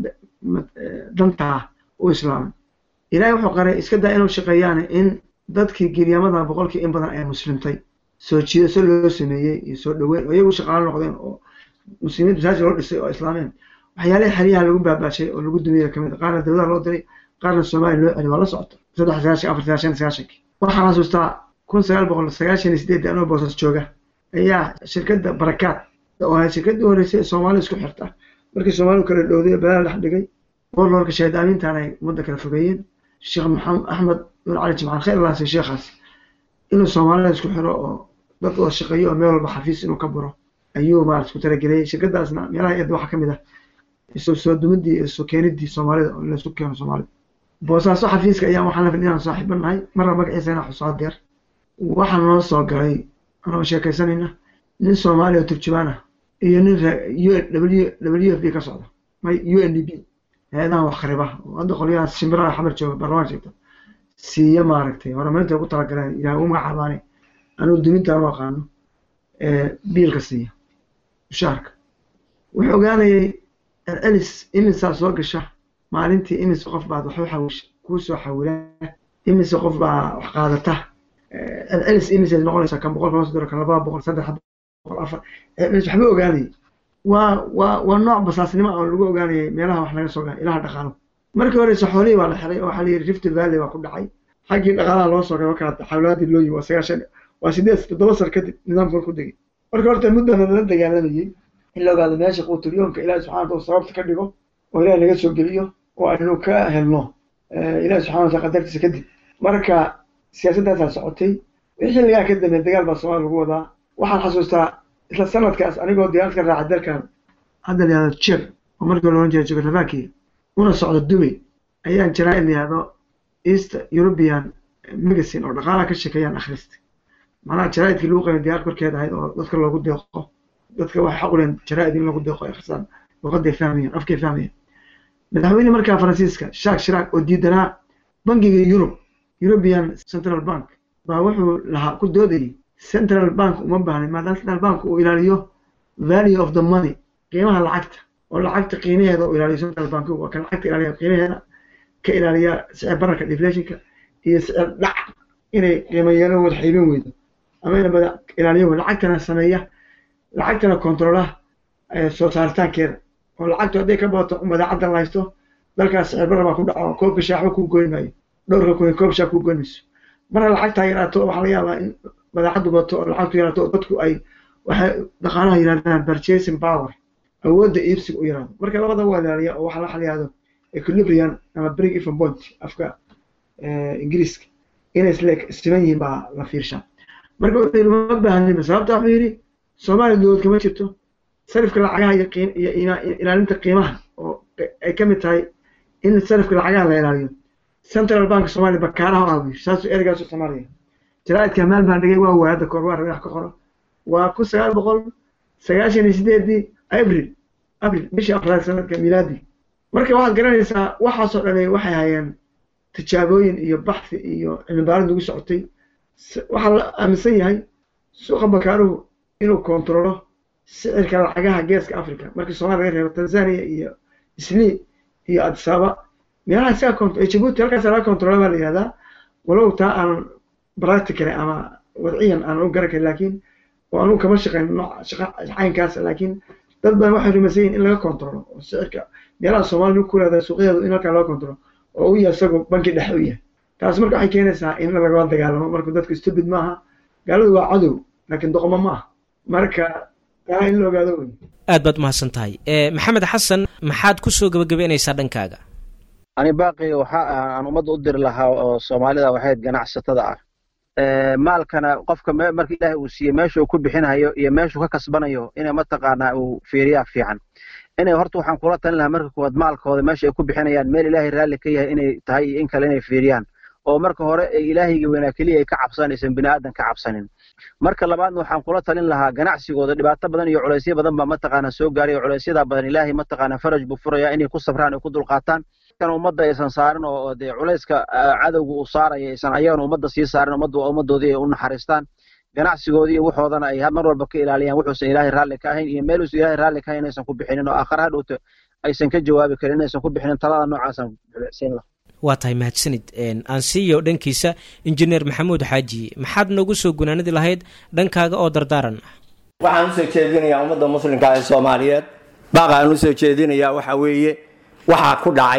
dantaa u islaamay ilaahay wuxuu qaray iska daa inuu shaqeeyaane in dadkii giryamada boqolkii in badan ay muslimtay soo jiidasho loo sameeyey iyo soo dhaweyn oo iyagu shaqaalo noqdeen oo muslimiinta masaajid loo dhisay oo islaameen waxyaalihii xeryaha lagu baabaashay oo lagu dumiyey kamid qaarna dawladaha loo diray qaarna soomaaliya loo celi waa la socota saddex sagaashan afar sagaashan sagaashankii waxaan xasuustaa kun sagaal boqol sagaashan iyo sideed anoo boosas jooga ayaa shirkadda barakaad oo ahayd shirkaddii horeysay soomaali isku xirta markii soomaalidu kala dhowday balaa dhex dhigay warloorka shahaadaamintan ay ummadda kala fogeeyeen sheekh maxamed axmed bin cali jimcaan khayr lahaasay sheekhaas inuu soomaalida isku xiro oo dad wada shaqeeyo oo meel walba xafiis inuu ka buro ayuu maarata isku talageliyey shirkadaasna meelaha eedda waxaa ka mid ah isu soo dumidii iyo isu keenidii soomaalida oo laysu keeno soomaalida boosaaso xafiiska ayaa waxaan la fidin inaan saaxiibo nahay marna magaciisa inaan xuso hadeer waxaa noo soo galay anoo sheekaysanayna nin soomaaliya oo turjubaan ah iyo nin w f b ka socda may u n d b hay-adahan wax khariba oo hadda qolyahaas shimbiraha xamar jooga baarlamaan sheegto siiya maaragtay horumarinta ugu talagaleen ilaah ugu magacaabaane anugu dumintaan u aqaano biilka siiya mushaarka wuxuu ogaanayay celcelis imisaa soo gasha maalintii imise qof baad wax u xawisha kuu soo xawilaa imise qof baa wax qaadata celcelis imisaad noqonaysaa kan boqol kama sodoro kan labada boqol saddex boqol afar celcelis waxba ogaanayay waa waa waa nooc basaasnimo oo lagu ogaanayay meelaha wax laga soo gaara ilaha dhaqaalo markii horeyse xoolihii waa la xiray oo waxaa la yidhi rift valley baa ku dhacay xaggii dhaqaalaha loo soo galo kala xawlaadii loo yimi waa sagaashan waa sideed toddoba sar kadib nidaamkan ku degay marka horta muddana lala dagaalamayay in la ogaado meesha quuturyoonka ilaahi subxana wataala sababta ka dhigo oo ilahi naga soo geliyo oo aynu ka helno ilahi subxana wataala qadartiisa kadib marka siyaasaddaasaa socotay wixii xilligaa ka dambeey dagaal baa soomaaliya lagu wadaa waxaan xasuustaa isla sanadkaas anigoo diyaarad ka raaca dalkan hadda la yihahdo jir oo markii la ohan jiray jugoslovakia una socdo dubay ayaan jaraa in la yihahdo east european magazine oo dhaqaalaha ka sheekeeyaan akhristay macnaha jaraa'idkii lagu qaybay diyaarad korkeeda ahayd oo dadka loogu deeqo dadka waxay xaq u leeyihin jaraa'id in lagu deeqo ay akhristaan luqaday fahmayaan afkay fahmayaan madaxweyne markaa faransiiska shaak shiraak oo diidanaa bangiga yurub european central bank baa wuxuu lahaa ku doodayay central bank uma baahnin maadaama central bank uu ilaaliyo value of the money qiimaha lacagta oo lacagta qiimaheeda uu ilaaliyo central bank waa kan lacagta ilaaliya qiimaheeda ka ilaaliya sicir bararka deflationka iyo sicir dhac inay qiimo yeelo wada xiibin weydo ama ina bada ilaaliyo lacagtana sameeya lacagtana controla soo saaritaankeeda oo lacagtu hadday ka badato madaacadda la haysto dalkaas sicir barar baa ku dhaco koobka shaaxba kuu goyn maayo dhowrka kun koob shaah kuu goyn mayso marna lacagtaa yaraato waxaa laga yaabaa in madaacaddu bato oo lacagtu yaraato oo dadku ay waxay dhaqaalaha yirahdaan purchasing power awoodda iibsiga u yaraado marka labada waa ilaaliya oo waxa la yihahdo equilibrium ama break even point afka ingiriiska inay isle siman yihiin baa la fiirshaa marka wuxuu yidhi ma baahanin sababta wuxuu yidhi soomaaliya dowlad kama jirto sarifka lacagaha iyo qiim iyo ilaalinta qiimaha oo ay ka mid tahay in sarifka lacagaha la ilaaliyo central bank soomaaliya bakaaraha u aawiyo saasuu ereygaas u soomaaliya jaraa'idka maal baan dhigay waa waayada koor waa rabay wax ka qoro waa kun sagaal boqol sagaashan iyo sideedii abril abril bishii afraad sanadka milaadi marka waxaad garanaysaa waxaasoo dhan waxay hayeen tijaabooyin iyo baxthi iyo cilmibaarid lagu socotay waxaa la aaminsan yahay suuqa bakaaruhu inuu kontrolo sicirka lacagaha geeska africa markii somalia laga reebo tanzania iyo islii iyo adisaba meelaha isaga jibuuti halkaas laga kontrola baa la yihahdaa walow taa aan practical ama wadciyan aan u garan karin laakiin oo anugu kama shaqayn nooc shaqa caynkaas laakiin dad badan waxay rumaysan yihin in laga kontrolo oo sicirka meelaha soomaaliya ku leedahay suuqyadeedu in halkaa laga kontrolo oo u yahay isagoo banki dhexe u yahay taas marka waxay keenaysaa in lagala dagaalamo marka dadku stupid maaha gaaladu waa cadow laakiin doqomo ma aha marka taa in la ogaado wey
aad baad umahadsan tahay maxamed xasan maxaad kusoo gebagabeynaysaa dhankaaga
ani baaqi waxa aan ummadda u diri lahaa oo soomaalida waxayd ganacsatada ah maalkana qofka marka ilaahay uu siiyey meesha uu ku bixinayo iyo meeshuu ka kasbanayo inay mataqaanaa uu fiiriyaa fiican inay horta waxaan kula talin lahaa marka koowaad maalkooda meesha ay ku bixinayaan meel ilaahay raalli ka yahay inay tahay iyo in kale inay fiiriyaan oo marka hore ilaahayga weynaa keliya ay ka cabsanaysan bini aadan ka cabsanin marka labaadna waxaan kula talin lahaa ganacsigooda dhibaato badan iyo culaysyo badan baa mataqaana soo gaaray oo culaysyada badan ilaahay mataqaana faraj buu furaya inay ku sabraan ay ku dulqaataan kan ummadda aysan saarin oo dee culayska cadowga uu saaraya aysan ayagana ummadda sii saarin ummadda waa ummaddoodii ay u naxariistaan ganacsigoodii iyo waxoodana ay mar walba ka ilaaliyaan wuxuusan ilaahay raalli ka ahayn iyo meeluusan ilaahay raalli ka ahayn inaysan ku bixinin oo aakhare hadhowta aysan ka jawaabi karin inaysan ku bixinin talada noocaasaan siin laha
waa tahay mahadsanid aan siiyo dhankiisa injineer maxamuud xaaji maxaad noogu soo gunaanadi lahayd dhankaaga oo dardaaran ah
waxaan usoo jeedinayaa ummadda muslimka ee soomaaliyeed baaqaan usoo jeedinayaa waxa weeye waxaa ku dhacay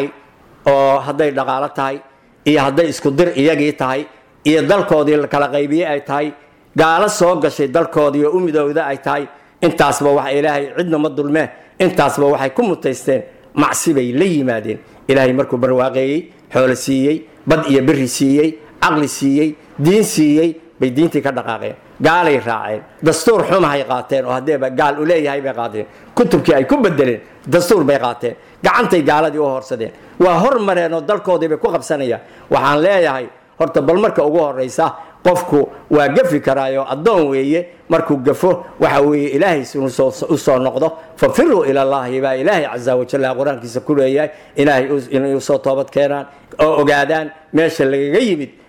oo hadday dhaqaalo tahay iyo hadday isku dir iyagii tahay iyo dalkoodii la kala qaybiye ay tahay gaalo soo gashay dalkoodii oo u midowda ay tahay intaasba waxa ilaahay cidna ma dulmee intaasba waxay ku mutaysteen macsi bay la yimaadeen ilaahay markuu barwaaqeeyey xoolo siiyey bad iyo beri siiyey caqli siiyey diin siiyey bay diintii ka dhaqaaqeen gaalay raaceen dastuur xumahay qaateen oo haddeeba gaal u leeyahay bay qaateen kutubkii ay ku bedeleen dastuur bay qaateen gacantay gaaladii u horsadeen waa hormareen oo dalkoodii bay ku qabsanayaan waxaan leeyahay horta bal marka ugu horaysa qofku waa gafi karaayo addoon weeye markuu gafo waxa weeye ilaahays u soo noqdo fafiruu ilallaahi baa ilaahay casa wajalla qur-aankiisa ku leeyahay ilaahay inay usoo toobad keenaan oo ogaadaan meesha lagaga yimid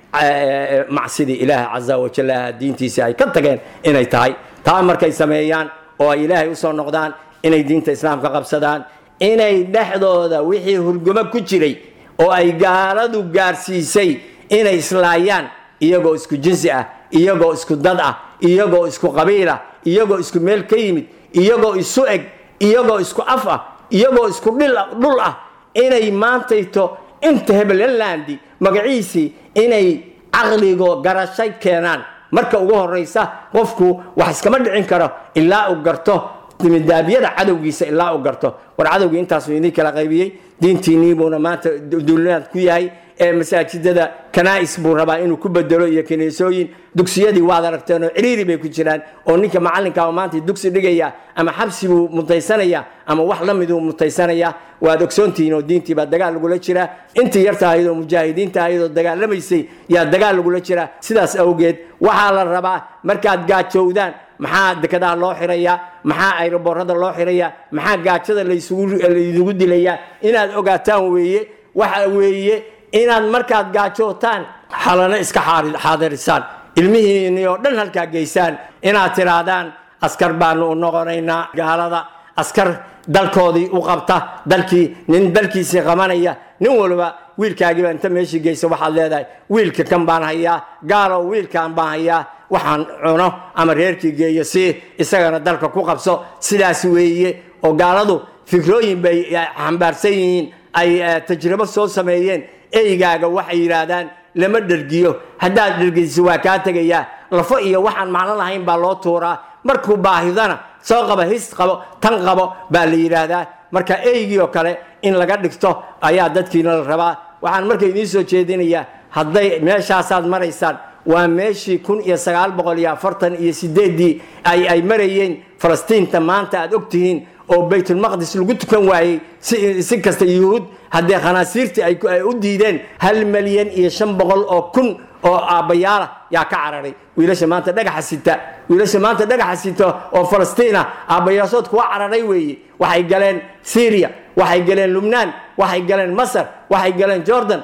macsidii ilaahay casa wajalaha diintiisii ay ka tageen inay tahay taa markay sameeyaan oo ay ilaahay usoo noqdaan inay diinta islaamka qabsadaan inay dhexdooda wixii hurgumo ku jiray oo ay gaaladu gaarsiisay inay islaayaan iyagoo isku jinsi ah iyagoo isku dad ah iyagoo isku qabiil ah iyagoo isku meel ka yimid iyagoo isu eg iyagoo isku af ah iyagoo isku dhul ah inay maantayto inta hebelelandi magaciisii inay caqligo garashay keenaan marka ugu horaysa qofku wax iskama dhicin karo ilaa uu garto midaabyada cadowgiisa ilaa uu garto war cadowgii intaasuu idin kala qaybiyey diintiinii buuna maanta duulinaad ku yahay ee masaajidada kanaa'is buu rabaa inuu ku bedelo iyo kiniisooyin dugsiyadii waad aragteen oo ciriiri bay ku jiraan oo ninka macallinkaa maanta dugsi dhigaya ama xabsi buu mutaysanaya ama wax la miduu mutaysanaya waad ogsoontihiin oo diintii baa dagaal lagula jiraa intii yarta ahayd oo mujaahidiinta ahayd oo dagaalamaysay yaa dagaal lagula jiraa sidaas awgeed waxaa la rabaa markaad gaajowdaan maxaa dekadaha loo xirayaa maxaa ayroboorada loo xirayaa maxaa gaajada laydigu dilayaa inaad ogaataan weeye waxa weeye inaad markaad gaajootaan xalano iska xaadirisaan ilmihiinii oo dhan halkaa geysaan inaad tidhaahdaan askar baanu u noqonaynaa gaalada askar dalkoodii u qabta dalkii nin dalkiisii qabanaya nin walba wiilkaagiiba inta meeshii geysa waxaad leedahay wiilka kan baan hayaa gaalow wiilkan baan hayaa waxaan cuno ama reerkii geeyo si isagana dalka ku qabso sidaas weeye oo gaaladu fikrooyin bay xambaarsan yihiin ay tajribo soo sameeyeen eygaaga waxay yidhaahdaan lama dhergiyo haddaad dhergisiso waa kaa tegayaa lafo iyo waxaan macno lahayn baa loo tuuraa markuu baahidana soo qaba his qabo tan qabo baa la yidhaahdaa marka eygii oo kale in laga dhigto ayaa dadkiina la rabaa waxaan marka idiin soo jeedinayaa hadday meeshaasaad maraysaan waa meeshii kun iyo sagaal boqol iyo afartan iyo sideeddii ay ay marayeen falastiinta maanta aad ogtihiin oo baytulmaqdis lagu tukan waayey si kasta yuhuud haddee khanaasiirtii ay u diideen hal milyan iyo shan boqol oo kun oo aabbayaala yaa ka cararay wiilasha maanta dhagaxa sita wiilasha maanta dhagaxa sita oo falastiina aabbayaasood kuwa cararay weeye waxay galeen syria waxay galeen lubnaan waxay galeen masar waxay galeen jordan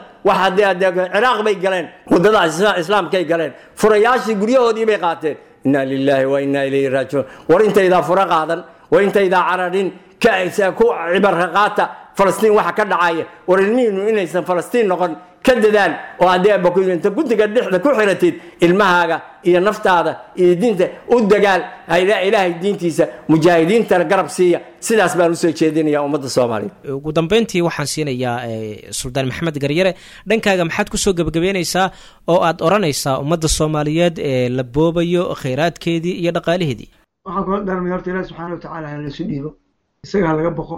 ciraaq bay galeen wadada islaamkay galeen furayaashii guryahoodii bay qaateen inna lilaahi wa inna ilayhi raajicuun war intaydaa fura qaadan war intaydaa cararin ku cibarka qaata falastiin waxa ka dhacaya war ilmihiinu inaysan falastiin noqon ka dadaal oo haddii abakuinta guddiga dhexda ku xiratid ilmahaaga iyo naftaada iyo diinta u dagaal ilaahay diintiisa mujaahidiintana garab siiya sidaas baan usoo jeedinaya ummadda soomaaliya
ugu dambeyntii waxaan siinayaa suldaan maxamed garyare dhankaaga maxaad kusoo gebagabeynaysaa oo aad odhanaysaa ummadda soomaaliyeed ee la boobayo khayraadkeedii iyo dhaqaalaheedii
waxaan kula daarmay horta ilahi subxaana watacaala ha laysu dhiibo isaga ha laga boqo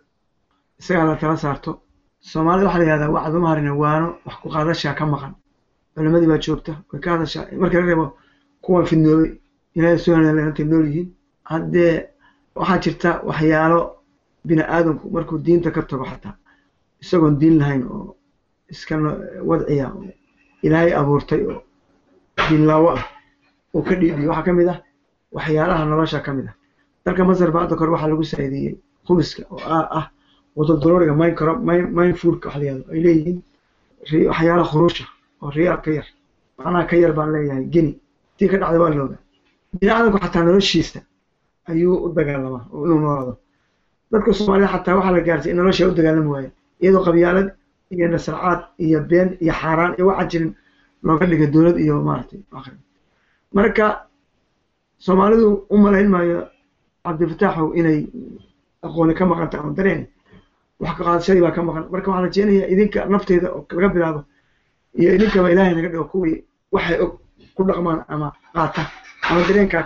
isaga ha la tala saarto soomaalida waxaa la yihahdaa wacdu ma harina waano wax ku qaadashaa ka maqan culimadii baa joogta way ka hadashaa marka la reebo kuwan fidnoobay ilaahay soo hantay nool yihiin haddee waxaa jirta waxyaalo bini aadamku markuu diinta ka tago xataa isagoon diin lahayn oo iska wadciya oo ilaahay abuurtay oo diinlaawo ah oo ka dhiidhiyo waxaa ka mid ah waxyaalaha nolosha ka mid ah dalka masar ba hadda kore waxaa lagu saa'ideeyey khubiska oo ah wadadalooriga mindfoodka waxa la yihahdo ay leeyihiin waxyaalaha khuruusha oo riyaal ka yar macnaha ka yar baan leeyahay geni tii ka dhacda waa looga bini aadamku xataa noloshiisa ayuu u dagaalamaa oo inuu noolaado dadka soomaalida xataa waxaa la gaarsay in nolosha u dagaalami waayo iyadoo qabyaalad iyo nasracaad iyo been iyo xaaraan iyo waxaa jirin looga dhiga dowlad iyo maaragtay akhri marka soomaalidu u malayn maayo cabdifataaxow inay aqooni ka maqanta ama dareen wax ka qaadashadii baa ka maqan marka waxaan rajeynayaa idinka nafteyda oo laga bilaabo iyo idinkaba ilaahay naga dhigo kuwii waxay og ku dhaqmaan ama qaata ama dareenkaa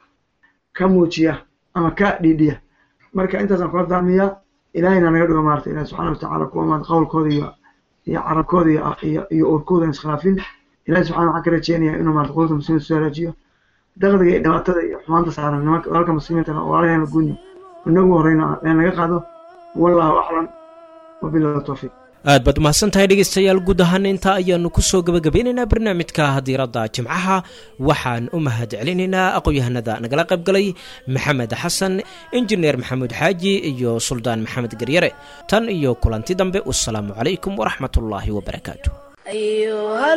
ka muujiya ama ka dhiidhiya marka intaasaan kula daamiyaa ilaahayna naga dhigo maarata ilahi subxana watacaala kuwa maanta qowlkooda iyo iyo carabkooda iyo iyo uurkooda aan iskhilaafin ilahi subxana waxaan ka rajeynayaa inuu maarata qolka muslimiinta soo hagaajiyo daqdiga iyo dhibaatada iyo xumaanta saaran nimanka walaalka muslimiintana oo walaalaheena guuni inagu horeyna ee naga qaado wallahu aclam wabillahi tawfiiq
aad baad umahadsan tahay dhegeystayaal guud ahaan intaa ayaanu kusoo gebagabeynaynaa barnaamijka diiradda jimcaha waxaan u mahad celinaynaa aqoon-yahanada nagala qayb galay maxamed xasan injineer maxamuud xaaji iyo suldaan maxamed garyare tan iyo kulanti dambe wasalaamu calaykum waraxmat ullaahi wabarakaatu
أيها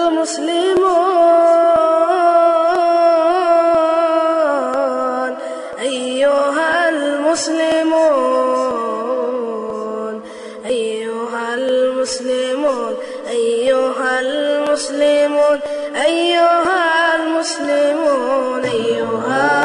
المسلمون أيها المسلمون أيها المسلمون أيها المسلمون أيها المسلمون أيها